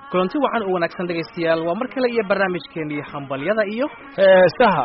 kulanti wacan u wanaagsan dhegaystayaal waa mar kale iyo barnaamijkeennii hambalyada iyo heesaha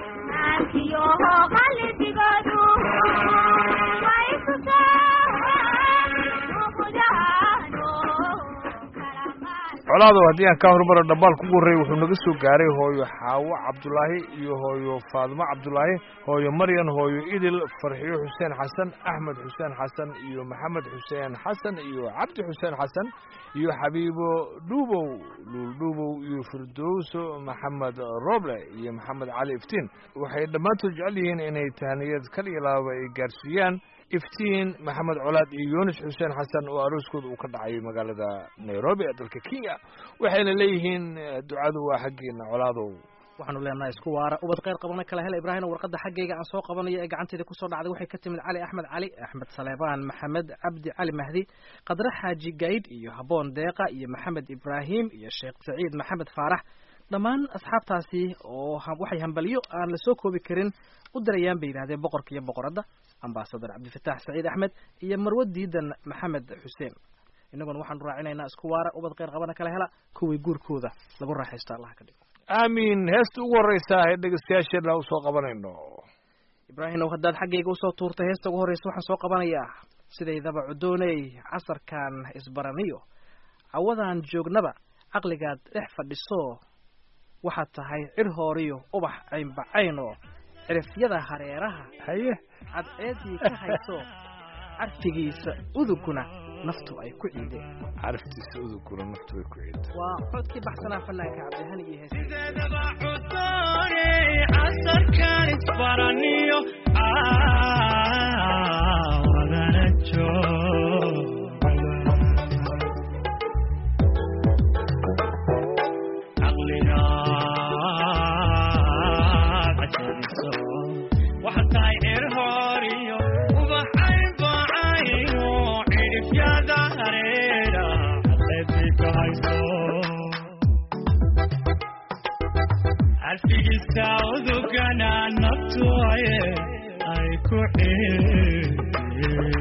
colaado haddii aan kaa horumaro dhambaal kugu horreeyey wuxuu naga soo gaaray hooyo xaawo cabdulaahi iyo hooyo faadimo cabdulaahi hooyo maryan hooyo idil farxiyo xuseen xasan axmed xuseen xasan iyo maxamed xuseen xasan iyo cabdi xuseen xasan iyo xabiibo dhuubow luul dhuubow iyo firdowso maxamed roble iyo maxamed cali iftiin waxay dhammaantood jecel yihiin inay tahniyad kal iyo laaba ay gaarsiiyaan iftiin maxamed colaad iyo yunis xuseen xasan oo arooskooda uu ka dhacay magaalada nairobi ee dalka kenya waxayna leeyihiin ducadu waa xaggeena colaadow waxaanu leenahay isku waara ubad kheyr qabana kala hela ibraahim warqadda xaggayga aan soo qabanayo ee gacanteeda kusoo dhacday waxay ka timid cali axmed cali axmed saleebaan maxamed cabdi cali mahdi qadre xaaji gayd iyo haboon deeqa iyo maxamed ibraahim iyo sheekh saciid maxamed faarax dhammaan asxaabtaasi oo waxay hambalyo aan la soo koobi karin u dirayaan bay yidhahdeen boqorka iyo boqoradda ambasador cabdifatax saciid axmed iyo marwo diidan maxamed xuseen innaguna waxaanu raacinaynaa isku waara ubad kheyr qabana kala hela kuwii guurkooda lagu raaxaysto allaha ka dhigo aamiin heesta ugu horreysa ee dhegeystayaasheena usoo qabanayno ibraahimow haddaad xaggayga usoo tuurtay heesta ugu horreysa waxaan soo qabanayaa sidaydaba cudooney casarkan isbaraniyo cawadaan joognaba caqligaad dhex fadhiso waxaad tahay cir hooriyo ubax caynbacaynoo cirifyada hareeraha haye cadceedii ka hayso carfigiisa uduguna naftu ay ku ciideen caraftiisa uduguna naftu ay ku ciideen waa codkii baxsanaa fanaanka cabdihani iyo hees sideedaba cudoone casarkan isbaraniyo wadana caqligaad cajadiso waxaa tahay cir hooriyo ubaxayn bacayno cidhifyada hareera cadceedii ka hayso carfigiisa udugana naftu aye ay ku ciideen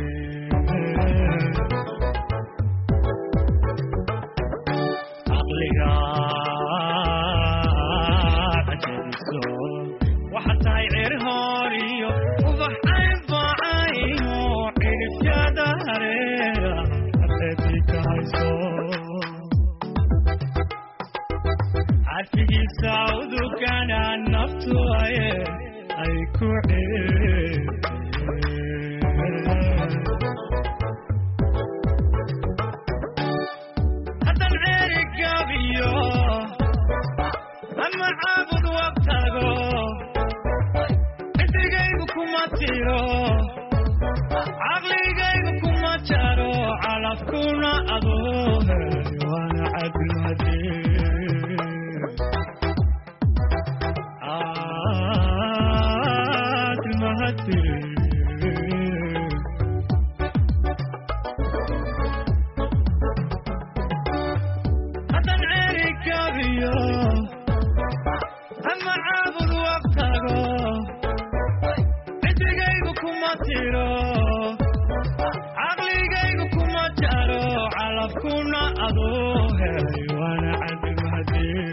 caqligaad cajadiso waxaa tahay cir hooriyo ubaxayn bacayno cidhifyada hareera cadceedii ka hayso carfigiisa udugana naftu aye ay ku ciideen haddan ceeri gabiyo ama caabud wabtago xidigaygu kuma tiro caqligaygu kuma jaro calafkuna adoo helay waana cadilmadee haddan ceeri gabiyo ama caabud wabtago xidigaygu kuma tiro caqligaygu kuma jaro calafkuna adoo helay waana cadilmadee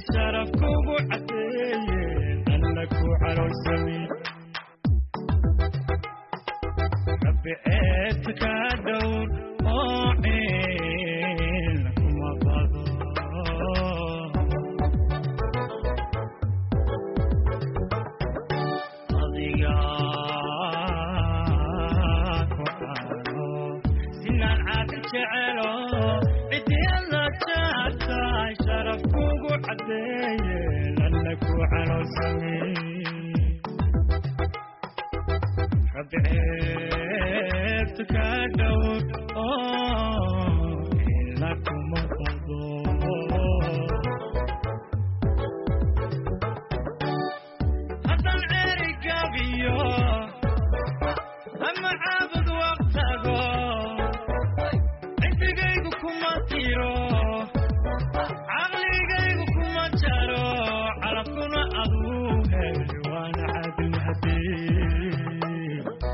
sharaf kugu cadeeyeen alla ku calolsami rabbi ceebta ka dhowr oo ciil kuma qado adiga ku cano sinaan caadi jecelo cidiyada jaartaay sharaf kugu cadeeyeen alla ku calolsami rabbi ceebta ka dhowr oo ila kuma qado haddaan ceeri gabiyo ama caabud waqtago cindigaygu kuma tiro caqligaygu kuma jaro calafkuna aduu heli waana caadil hadii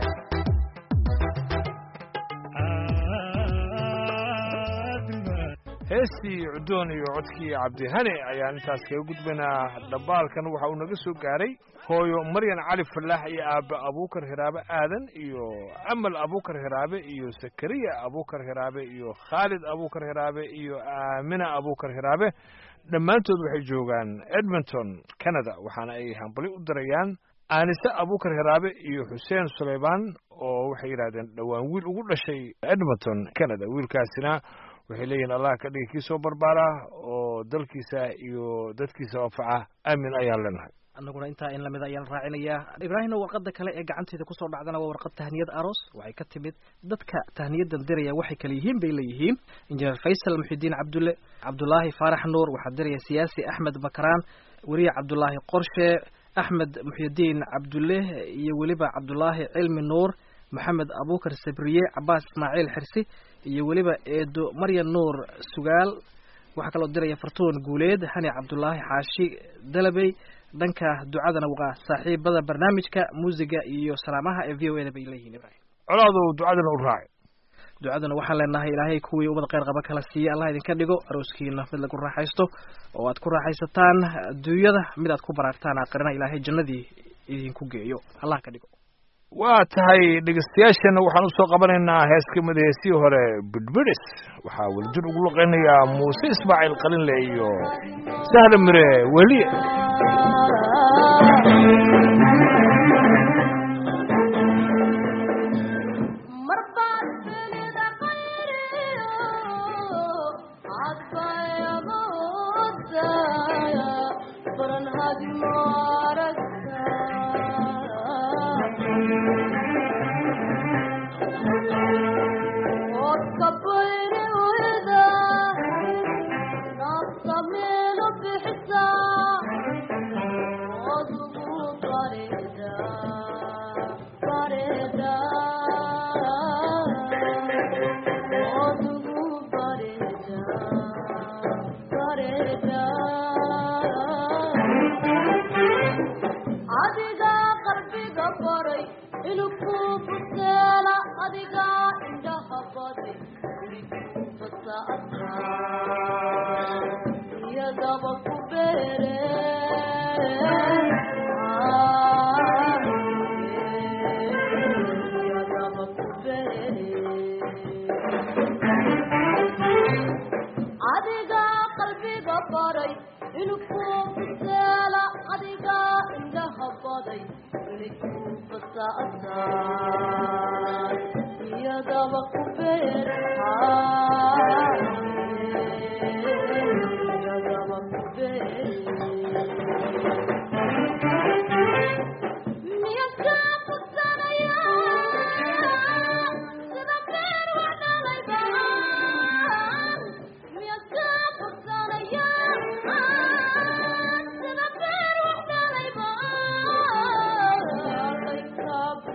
heestii cudoon iyo codkii cabdihane ayaan intaas kaga gudbaynaa dhambaalkan waxa uu naga soo gaaray hooyo maryan cali falaax iyo aabbe abuukar hiraabe aadan iyo amal abuukar hiraabe iyo sakariya abuukar hiraabe iyo khaalid abuukar hiraabe iyo aamina abuukar hiraabe dhammaantood waxay joogaan edmonton canada waxaana ay hambali u dirayaan aanise abuukar hiraabe iyo xuseen suleymaan oo waxay yidhahdeen dhowaan wiil ugu dhashay edmonton canada wiilkaasina waxay leeyihin allah ka dhigi kii soo barbaara oo dalkiisa iyo dadkiisa anfaca aamin ayaan leenahay annaguna intaa in lamid ayaan raacinayaa ibraahimna warqada kale ee gacanteeda kusoo dhacdana waa warqad tahniyad aroos waxay ka timid dadka tahniyadan diraya waxay kala yihiin bay leeyihiin injineer faysal muxidiin cabdulle cabdulaahi faarax nuur waxaa diraya siyaasi axmed bakraan weriye cabdulaahi qorshe axmed muxyidiin cabdulle iyo weliba cabdulaahi cilmi nuur maxamed abuukar sabriye cabaas ismaaciil xirsi iyo weliba eedo maryan nuur sugaal waxaa kaloo diraya fartuun guuleed hani cabdulaahi xaashi dalabey dhanka ducadana waa saaxiibada barnaamijka muusiga iyo salaamaha ee v o eda bay leeyihiin ibrahim colaadow ducadana u raaci ducadana waxaan leenahay ilaahay kuwii ummad kheyr qaba kala siiya allah idinka dhigo arooskiina mid lagu raaxaysto oo aad ku raaxaysataan adduunyada mid aad ku baraartaan aakhirana ilaahay jannadii idinku geeyo allah ka dhigo waa tahay dhegeystayaashana waxaan usoo qabanaynaa hees ka mid heesihii hore bidbidhis waxaa weljir ugu luqaynayaa muuse ismaaciil qalinle iyo sahla mire weliye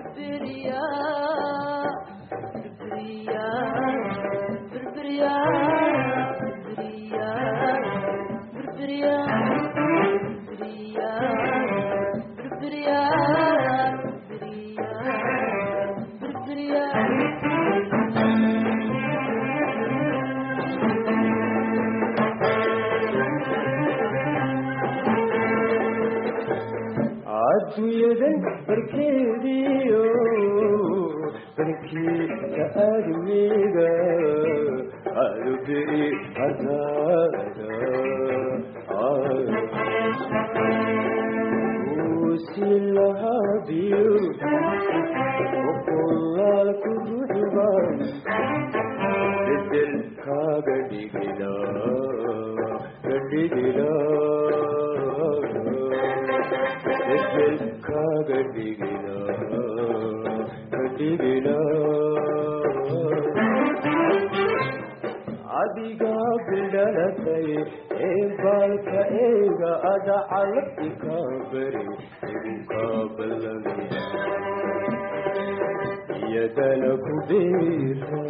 Yeah. adduunyadan barkeediyo barkiisa aadmiga adubiri hadaada usilahabiyo oqolaalku ruxban bedel kaaga dhigila gadhigila bedel kaaga dhigila gadhigila adigaa bidhalatay ee baalka eega adacalabti kaa bari igu kaa ballamia iyadana ku beera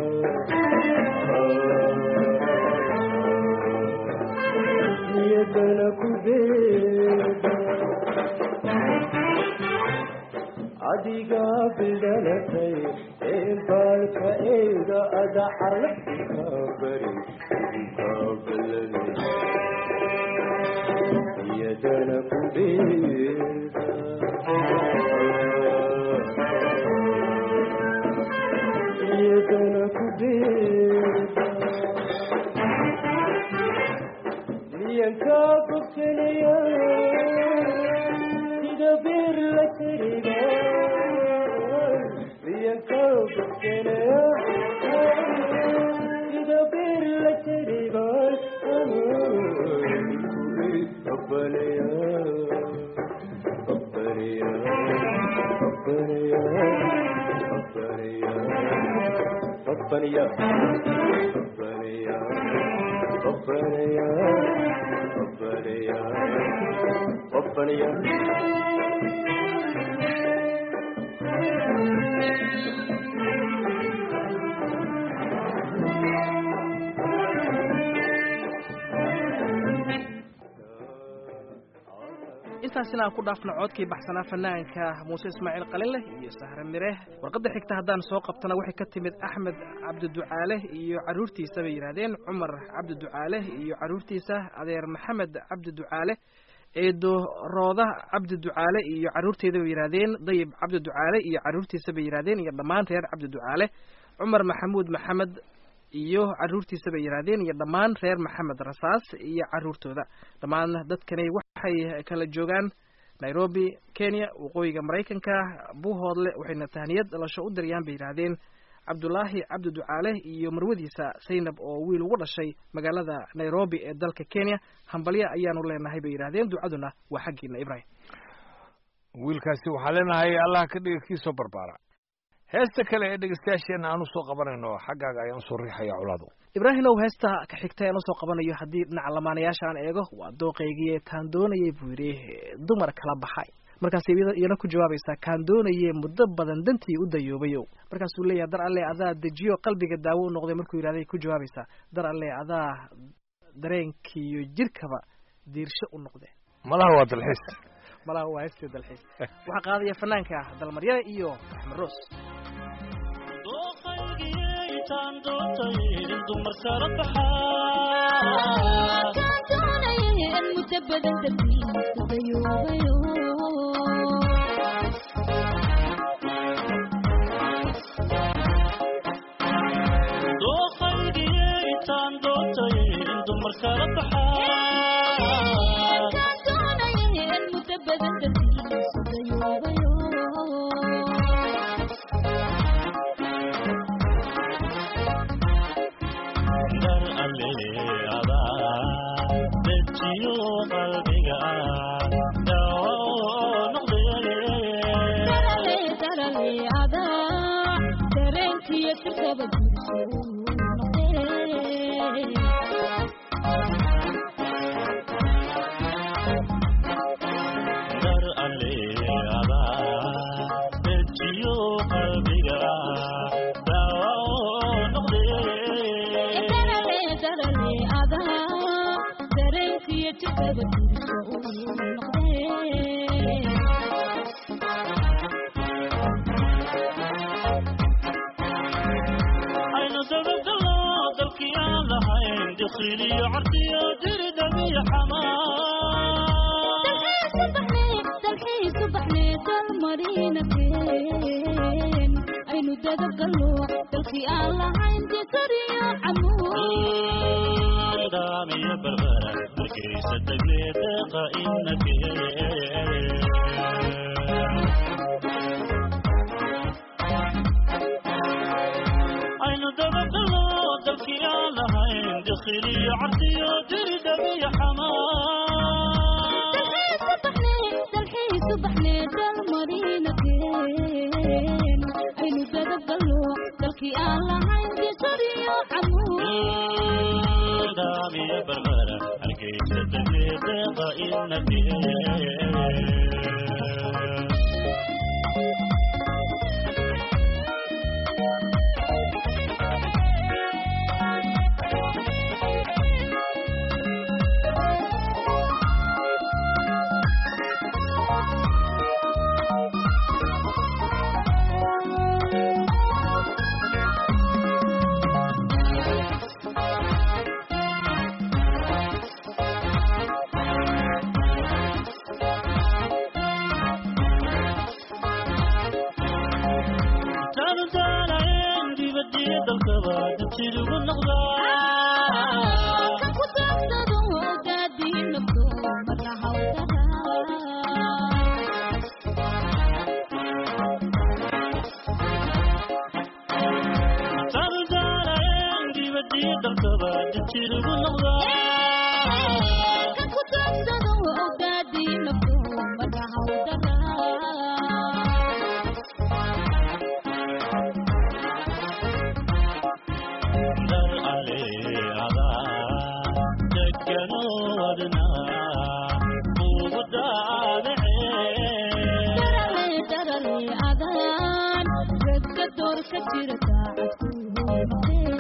iyadana ku beera adigaa bidhalatay ee baalka eega adacalabti kaa bari igu kaa ballamia iyadana ku beera iyadana ku beera miyankaa bogsanaya sida beer la tiriga miyankaa bogsanaya sida beer la tiriga abbalaya abbalaya abbalaya abbalaya abbalaya abbalaya abbalaya abbalaya abbalaya intaasina aan ku dhaafno coodkii baxsanaa fanaanka muuse ismaaciil qalinleh iyo sahre mire warqadda xigta haddaan soo qabtana waxay ka timid axmed cabdiducaale iyo carruurtiisa bay yidhahdeen cumar cabdiducaale iyo carruurtiisa adeer maxamed cabdiducaale eedo rooda cabdiducaale iyo carruurteeda bay yidhahdeen dayib cabdiducaale iyo carruurtiisa bay yidhahdeen iyo dhammaan reer cabdiducaale cumar maxamuud maxamed iyo carruurtiisa bay yidhahdeen iyo dhammaan reer maxamed rasaas iyo carruurtooda dhammaan dadkani waxay kala joogaan nairobi kenya waqooyiga maraykanka buuhoodle waxayna tahniyad dhalasho u dirayaan bay yidhaahdeen cabdulaahi cabdi ducaale iyo marwadiisa saynab oo wiil ugu dhashay magaalada nairobi ee dalka kenya hambalya ayaanu leenahay bay yidhahdeen ducaduna waa xaggiina ibrahim wiilkaasi waxaa leenahay allah ka dhiga kii soo barbaara heesta kale ee dhegeystayaasheenna aan usoo qabanayno xaggaaga ayaan usoo riixaya colaadu ibraahimow heesta ka xigta aan usoo qabanayo haddii dhinaca lamaanayaasha aan eego waa dooqaygii taan doonayay buu yidhi dumar kala baxay markaas iyana ku jawaabaysaa kaan doonaye muddo badan dantii u dayoobayow markaasuu leeyahay dar alle adaa dejiyo qalbiga daawo u noqday markuu yidhahday ku jawaabaysaa dar alle adaa dareenkiiyo jirkaba diirsho u noqdeen malaha waa dalxiis malaha waa heestii dalxiis waxaa qaadaya fanaanka dalmaryare iyo axmed roos dooqaygiyaytaan doontay dumar kala baxaa muddo badan dartiisa dayoobayo dooqaygiyaytaan doontay dumar kala baxaa muddo badan dartiisa dayoobayo dar aleada dejiyo qalbiga daawo noqdee darale darale adaa dareenkiyo jirkaba diirsho noqdee dar aleada dejiyo qalbiga daawo noqdee darale darale adaa dareenkiyo jirkaba diirsho noqdee aynu dabagalo dalkii aan lahayn dikhiliyo cardiyo diridamiyo xamaa dalxiisu dadabgalo dalkii aan lahayn disariyo camuud daamiya barbara markaysa tagle deeqa inake aynu dabagalo dalkii aan lahayn dikhiliyo cabdiyo diridhabiyo xamaa dalxiisu baxnee dalmariinakeen aynu dadabgalo dalkii aan lahayn disariyo camuud daamiya barbara hargeysa tagle deeqa inake taanu daalayn dibadiyo dalkaba dabtidugu noqdaa ku daagsado gaadii nabdo marna hawdara taanu daalayn dibadiyo dalkaba dabtidugu noqdaa ku daagsado gaadii nabdo marna hawdara dar alle adaa deganoodna ugu daadacee darale darale adaan ragga door ka jira daacad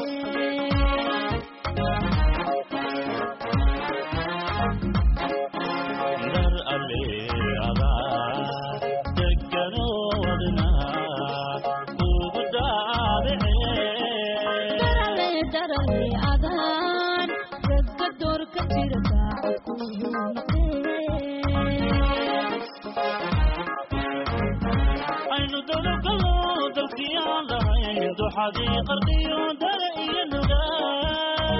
dar alle adaa deganoodna ugu daadacee darale darale adaan ragga door ka jira daacad aynu dabagalo dalkii aan lahayn duxadii qardiyo dare iyo nugaa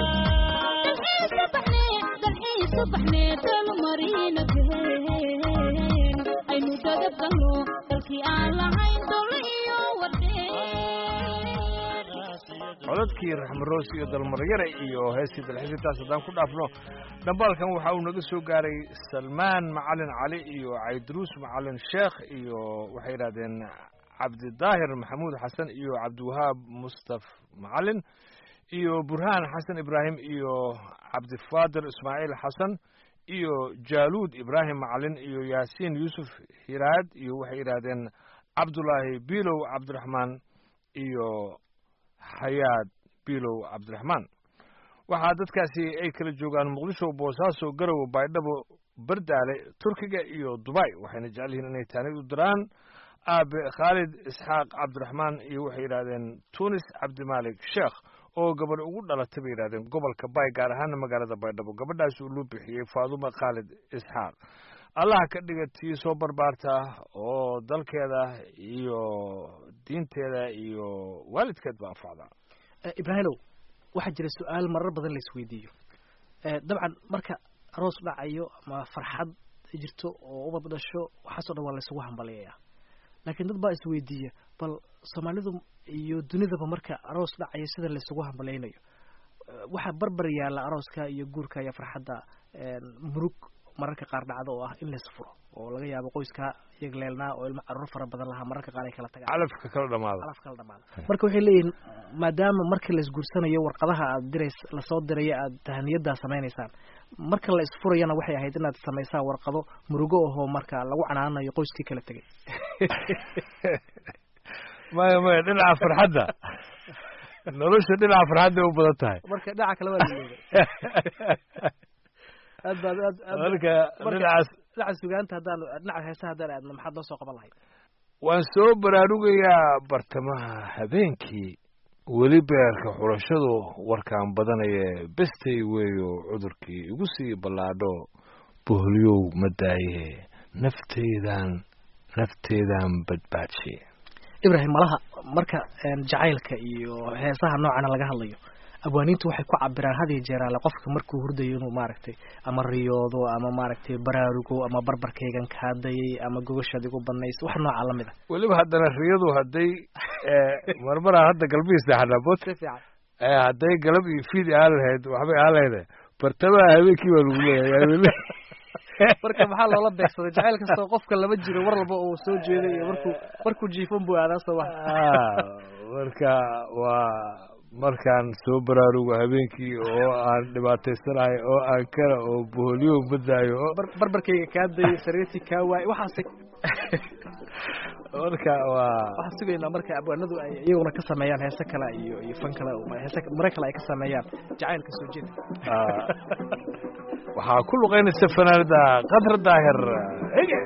dalxiisu baxnee dalmariinakeen aynu dadabgalo dalkii aan lahayn dole iyo wardeen codadkii raxmaroos iyo dalmaryare iyo heestii dalxiisintaas haddaan ku dhaafno dhambaalkan waxa uu naga soo gaaray salmaan macalin cali iyo cayduruus macalin sheekh iyo waxay yidhahdeen cabdidaahir maxamuud xasan iyo cabdiwahaab mustaf macalin iyo burhaan xasan ibraahim iyo cabdifaadir ismaaciil xasan iyo jaaluud ibraahim macalin iyo yaasiin yuusuf hiraad iyo waxay yidhaahdeen cabdulaahi bilow cabdiraxmaan iyo xayaad bilow cabdiraxmaan waxaa dadkaasi ay kala joogaan muqdisho boosaaso garowe baydhabo bardaale turkiga iyo dubai waxayna jecel yihiin inay taanid u diraan aabe khaalid isxaaq cabdiraxmaan iyo waxay yidhahdeen tunis cabdimaalik sheekh oo gabadh ugu dhalatay bay yidhahdeen gobolka bay gaar ahaana magaalada baydhabo gabadhaas uu loo bixiyey faadumo khaalid isxaaq allaha ka dhiga tii soo barbaarta oo dalkeeda iyo diinteeda iyo waalidkeedba anfacda ibraahimow waxaa jira su-aal marar badan la isweydiiyo dabcan marka aroos dhacayo ama farxad jirto oo ubad dhasho waxaasoo dhan waa laysugu hambaliyayaa laakiin dad baa isweydiiya bal soomaalidu iyo dunidaba marka aroos dhacayo sida laysugu hambalaynayo waxaa barbar yaalla arooska iyo guurka iyo farxadda murug mararka qaar dhacdo oo ah in lays furo oo laga yaabo qoyska iyaga leelnaa oo ilmo caruur fara badan lahaa mararka qaar ay kala tagaan calafka kala dhamaada calaf kala dhamaada marka waxay leeyihiin maadaama marka la isguursanayo warqadaha aad dirays lasoo diraya aad tahaniyaddaa samaynaysaan marka la isfurayana waxay ahayd inaad samaysaan warqado murugo ahoo marka lagu canaanayo qoyskii kala tegay maya maya dhinaca farxadda nolosha dhinaca farxadda u badan tahay marka dhinaca kale waa laleeday aad baad aad aad marka marka- dhinacaas dhinaca sugaanta haddaan dhinaca heesaha haddaan aadno maxaad noo soo qaban lahayd waan soo baraarugayaa bartamaha habeenkii weli beerka xulashadu warkaan badanaya bestay weeyo cudurkii igu sii ballaadho boholyow ma daaye nafteydan nafteedan badbaadshe ibrahim malaha marka een, jacaylka iyo heesaha noocana laga hadlayo abwaaniintu waxay ku cabiraan had iyo jeer alle qofka markuu hurdayo inuu maaragtay ama riyoodo ama maaragtay baraarugo ama barbarkaygan kaadayay ama gogoshaad igu banaysa wax nooca lamid a weliba haddana riyadu hadday marmaraa hadda galbihii seexanaa bot si fiican Eh, hadday galab iyo fiid ahaan lahayd waxbay ahaan lahayd bartamaha habeenkii baa lagu leeyahay marka maxaa loola beegsaday jacayl kastoo qofka lama jiro war walba uu soo jeeday iyo markuu markuu jiifan buu aadaa soo wax Ah, marka waa markaan soo baraarugo habeenkii oo aan dhibaataysanahay oo aan kara oo boholyo badaayo oo bar- barbarkayga kaa dayay sariirtii kaa waayay waxaasi marka waa waxaan sugaynaa marka abwaanadu ay iyaguna ka sameeyaan heese kale iyo iyo fan kale heese mare kale ay ka sameeyaan jacaylka soo jeeda ah, waxaa ku luqaynaysa fanaanada qadra daahir ege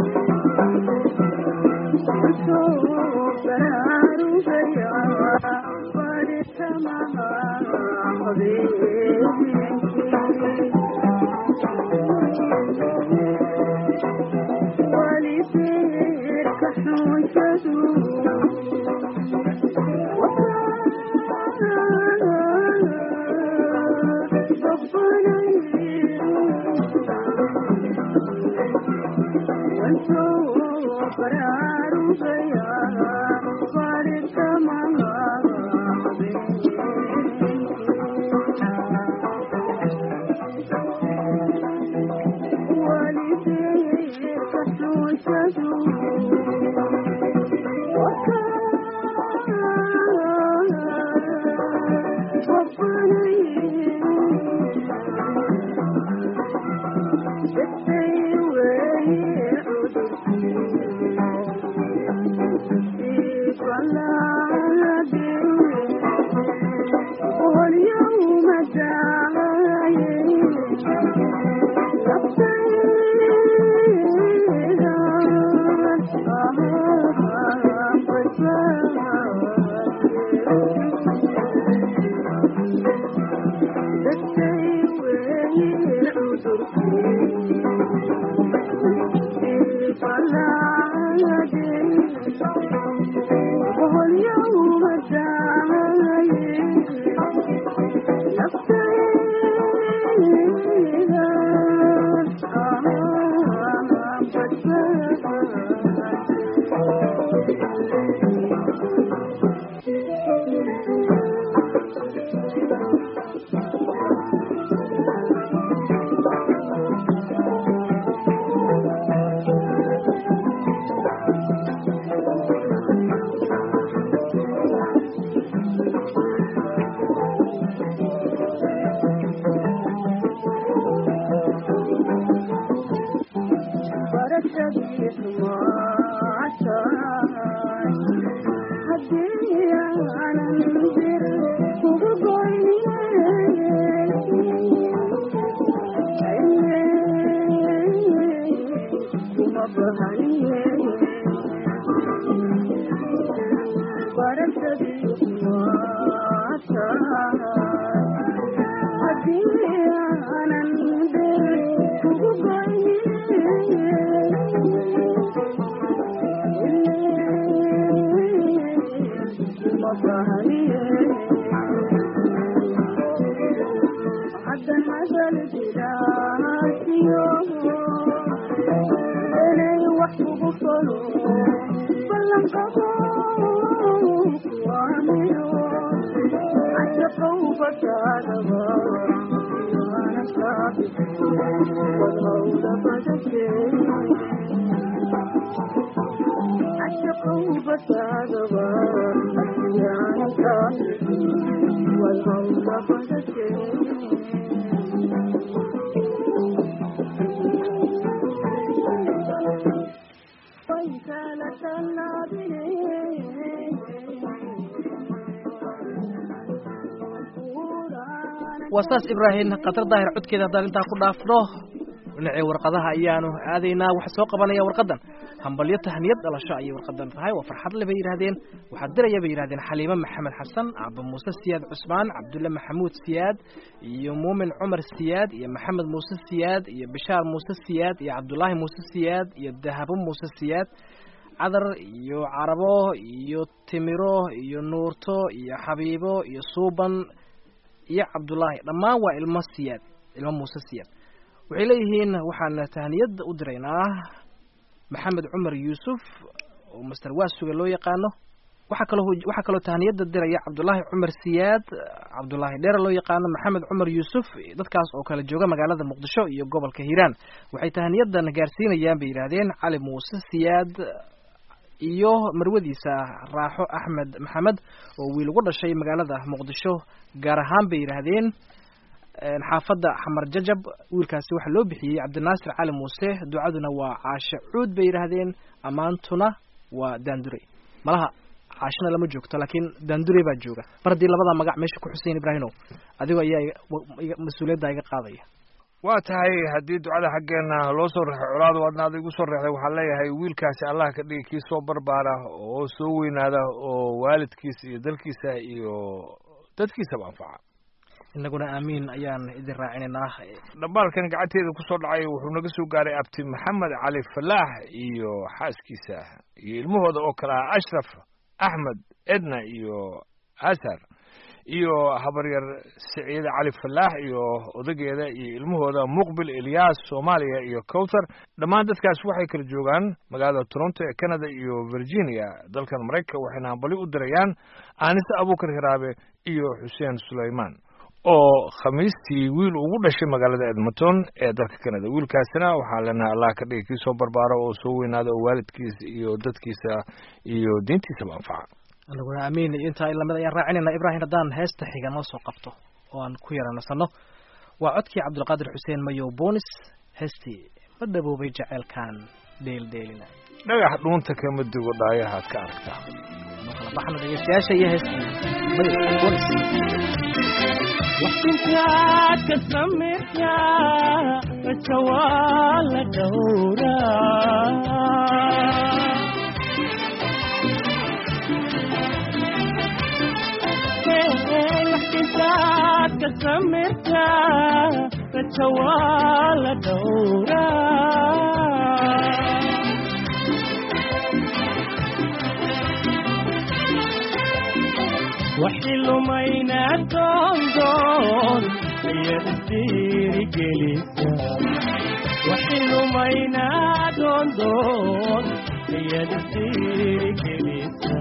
waa saas ibraahim khatar daahir codkeeda haddaan intaa ku dhaafno dhinacii warqadaha ayaanu aadaynaa waxa soo qabanaya warqadan hambalyo tahniyad dhalasho ayay warqadan tahay waa farxad le bay yidhahdeen waxaa diraya bay yidhahdeen xaliime maxamed xasan caba muuse siyaad cusmaan cabdulle maxamuud siyaad iyo muumin cumar siyaad iyo maxamed muuse siyaad iyo bishaar muuse siyaad iyo cabdulaahi muuse siyaad iyo dahabo muuse siyaad cadar iyo carabo iyo timiro iyo nuurto iyo xabiibo iyo suuban iyo cabdullaahi dhammaan waa ilmo siyaad ilmo muuse siyaad waxay leeyihiin waxaan tahniyad u diraynaa maxamed cumar yuusuf oo master waasuga loo yaqaano waxaa kaloo waxaa kaloo tahniyada diraya cabdullaahi cumar siyaad cabdullaahi dheere loo yaqaano maxamed cumar yuusuf dadkaas oo kala jooga magaalada muqdisho iyo gobolka hiiraan waxay tahniyadan gaarsiinayaan bay yidhaahdeen cali muuse siyaad iyo marwadiisa raaxo axmed maxamed oo wiil ugu dhashay magaalada muqdisho gaar ahaan bay yidhaahdeen xaafadda xamar jajab wiilkaasi waxaa loo bixiyey cabdinaasir cali muuse ducaduna waa caashe cuud bay yidhaahdeen ammaantuna waa daandure malaha caashina lama joogto laakiin daandure baa jooga mar haddii labada magac meesha ku xuseyn ibraahimow adigoo ayaa mas-uuliyadda iga qaadaya waa tahay haddii ducada xaggeena loo soo reexay colaadu adna ada igu soo reexday waxaan leeyahay wiilkaasi allah ka dhigi kii soo barbaara oo soo weynaada oo waalidkiisa iyo dalkiisa iyo dadkiisaba anfaca inaguna aamiin ayaan idin raacinaynaa dhambaalkan gacanteeda kusoo dhacay wuxuu naga soo gaaray abti maxamed cali falaax iyo xaaskiisa iyo ilmahooda oo kale ah ashraf axmed edna iyo asar iyo habaryar siciide cali falaax iyo odageeda iyo ilmahooda muqbil elyaas soomaaliya iyo cowthar dhammaan dadkaas waxay kala joogaan magaalada toronto ee canada iyo virginia dalkan maraykanka waxayna hambali u dirayaan aanise abuukar hiraabe iyo xuseen sulaymaan oo khamiistii wiil ugu dhashay magaalada edmonton ee dalka canada wiilkaasina waxaan leenahay allah ka dhigi kii soo barbaaro oo soo weynaada oo waalidkiisa iyo dadkiisa iyo diintiisaba anfaca anaguna aamiin iyo intaa lamid ayaan raacinayna ibraahim haddaan heesta xiga noo soo qabto oo aan ku yaranasano waa codkii cabdulqaadir xuseen mayow boonis heestii ma dhaboobay jaceylkan dheeldheelina dhagax dhuunta kama dugo dhaayahaad ka aragtaa noo kala baxno dhegeystayaasha iyo heestii mayow boonis waxintaad ka samaysaa raja waa la dhowraa waxintaad ka samaysaa raja waa la dhowraa waxilumayna doondoon ayaad isdiirigelisa waxilumayna doondoon ayaad isdiirigelisa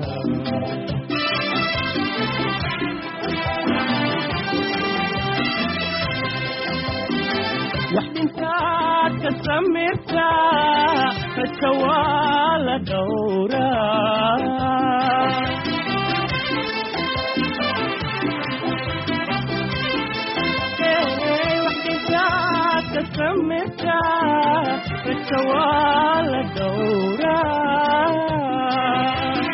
waxdintaad ka samirtaa raja waa la dhowraa samita raja waa la dhowraa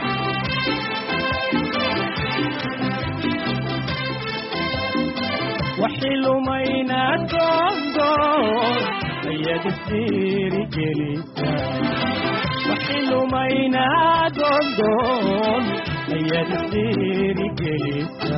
waxilumayna doondoon ayaad isdiirigelisa waxilumayna doondoon ayaad isdiirigelisa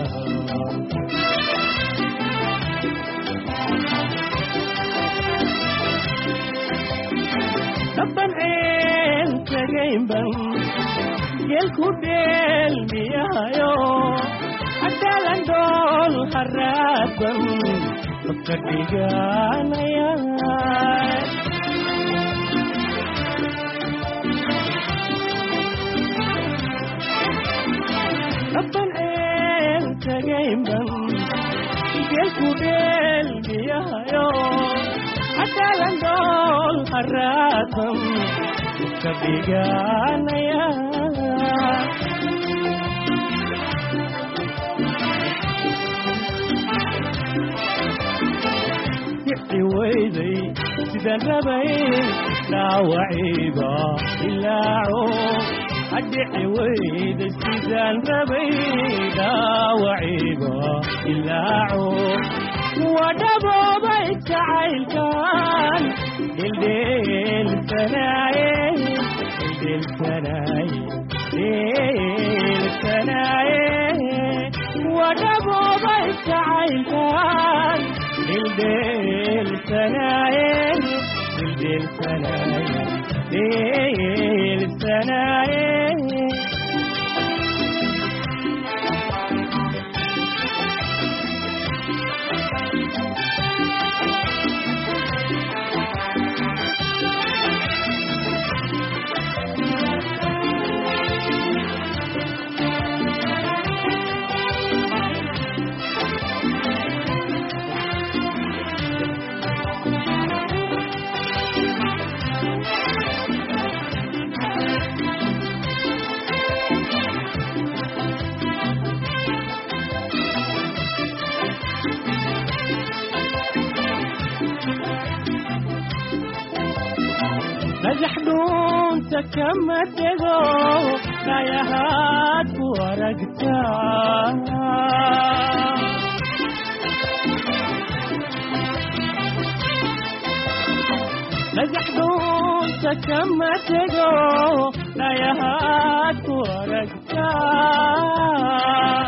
dabban ceel tagaynban geelku dheelmiyahayo cadaalan dhool haraadban dabka dhiganaya dabban ceel tagaynban geelku dheelmiyahayo cadaalan dhool haraadban ka dhiganaya kici weyday sidaan rabay dhaawaciiba ilaaco adhici weyday sidaan rabay dhaawaciiba ilaaco wadhaboobay jacaylkan dheeldheelsanaaye dheelsanaaye dheelsanaaye wadhaboobay jacaylkan dheeldheelsanaaye dheelsanaaye dheelsanaaye dhagaxdhuunta kama tego dhayahaad ku aragtaa dhagaxdhuunta kama tego dhayahaad ku aragtaa